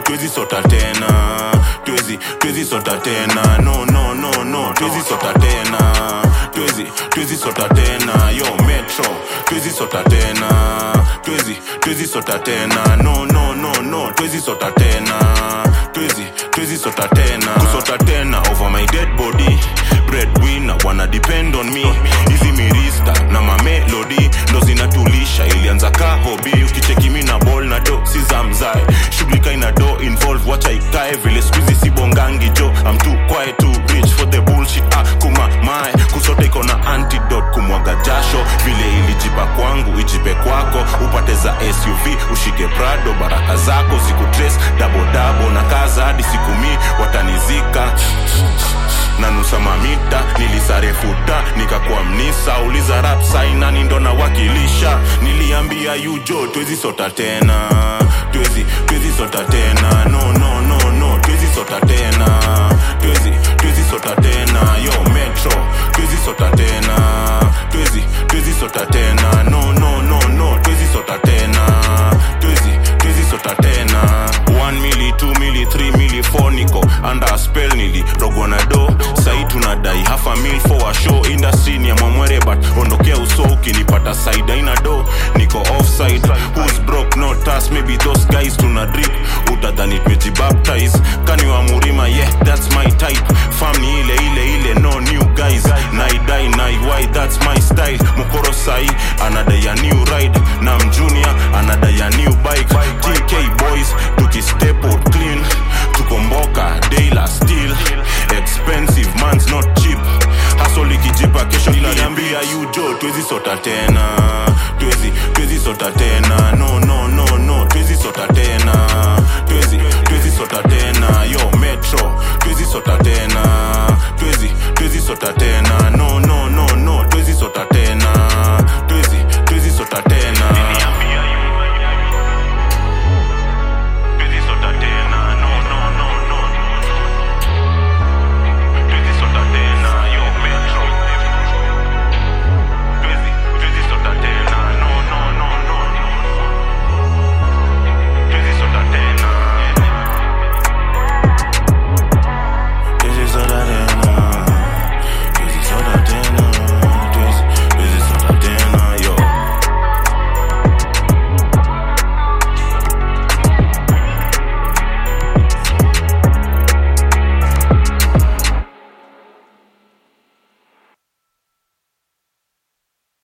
twezi sota tena twezi twezi sota tena no no no no twezi sota tena twezi twezi sota tena yo metro twezi sota tena twezi twezi sota tena no no no no twezi sota tena twezi twezi sota tena kusota tena over my dead body breadwinner wana depend on me hizi mirista na mamelodi ndo zinatulisha ilianza ka hobi ukicheki mi na ball na do si za mzae shughulika ina do involve wacha ikae vile skuizi sibongangi jo I'm too quiet too rich for the bullshit ah, kuma mae kusota iko na antidote kumwaga jasho vile ilijipa kwangu ijipe kwako upate za suv ushike prado baraka zako zikutres dabodabo na kaza hadi siku mi watanizika na nusa mamita nilisarefuta nikakuwa mnisa uliza rap sainani ndo nawakilisha niliambia yujo twezi sota tena twezi twezi sota tena no no no no twezi sota tena twezi twezi sota tena yo metro twezi sota tena twezi twezi sota tena no no no no twezi sota tena twezi twezi sota tena 1 mili 2 mili 3 mili 4 niko under a spell nili rogwa na do sai tunadai half a mil for a show industry ni ya mwamwere but ondokea uso ukinipata side aina do niko offside who's broke not us maybe those guys tuna drip utadhani tumejibaptize kani wa murima yeah that's my type fam ni ile ile ile no new guys naidai naiwai that's my style mokoro sai anadai a new ride